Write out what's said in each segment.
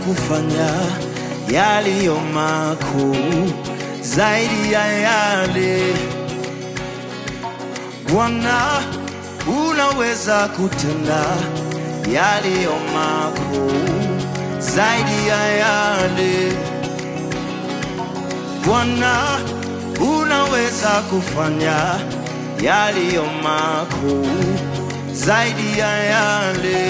kufanya yaliyo makuu zaidi ya yale Bwana, unaweza kutenda yaliyo makuu zaidi ya yale Bwana, unaweza kufanya yaliyo makuu zaidi ya yale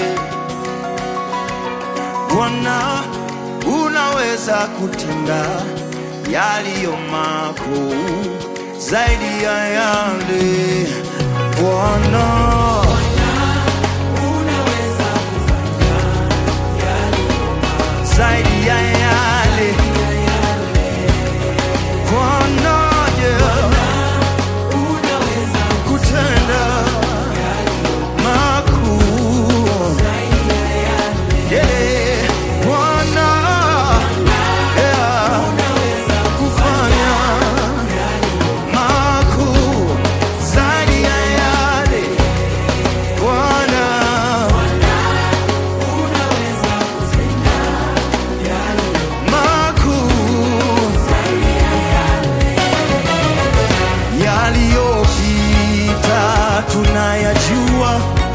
Bwana, unaweza kutenda yaliyo makuu zaidi ya yale Bwana. Zaidi ya yale Bwana, yeah, kutenda makuu Yeah, Bwana, yeah, kufanya makuu zaidi ya yale Bwana, makuu yaliyopita tunayajua,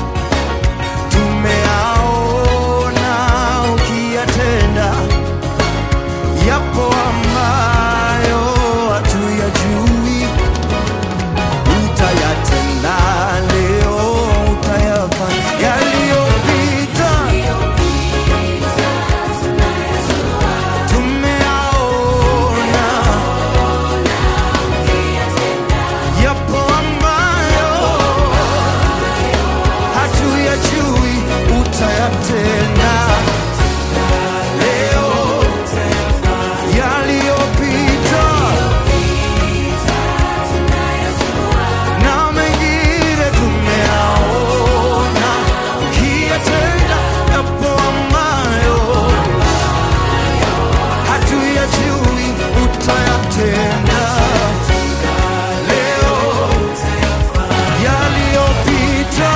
tumeaona ukiyatenda, yapo ambayo hatuyajui, utayatenda leo, utayafanya yaliyopita tumeaona yapo ambayo hatuyajui, utayatenda leo, yaliyopita na mengine tumeaona, ukiyatenda yapo ambayo hatuyajui, utayatenda leo yaliyopita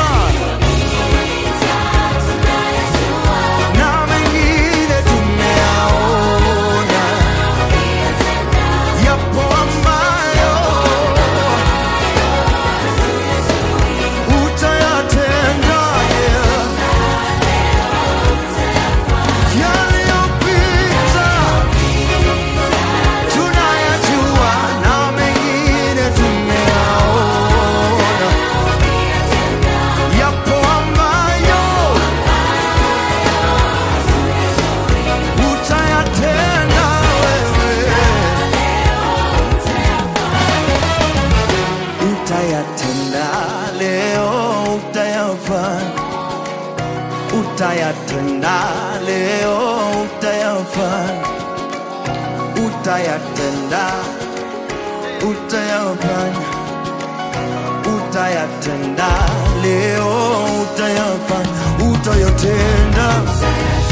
na mengine tumeaona, yapo ambayo utayatenda yeah. Yaliyopita tunayajua na mengine tumeaona, yapo ambayo utayatenda wewe, utayatenda leo, utayafanya, utayatenda leo, utayafanya, utayatenda, utayafanya, utayatenda leo, utayafanya, utayatenda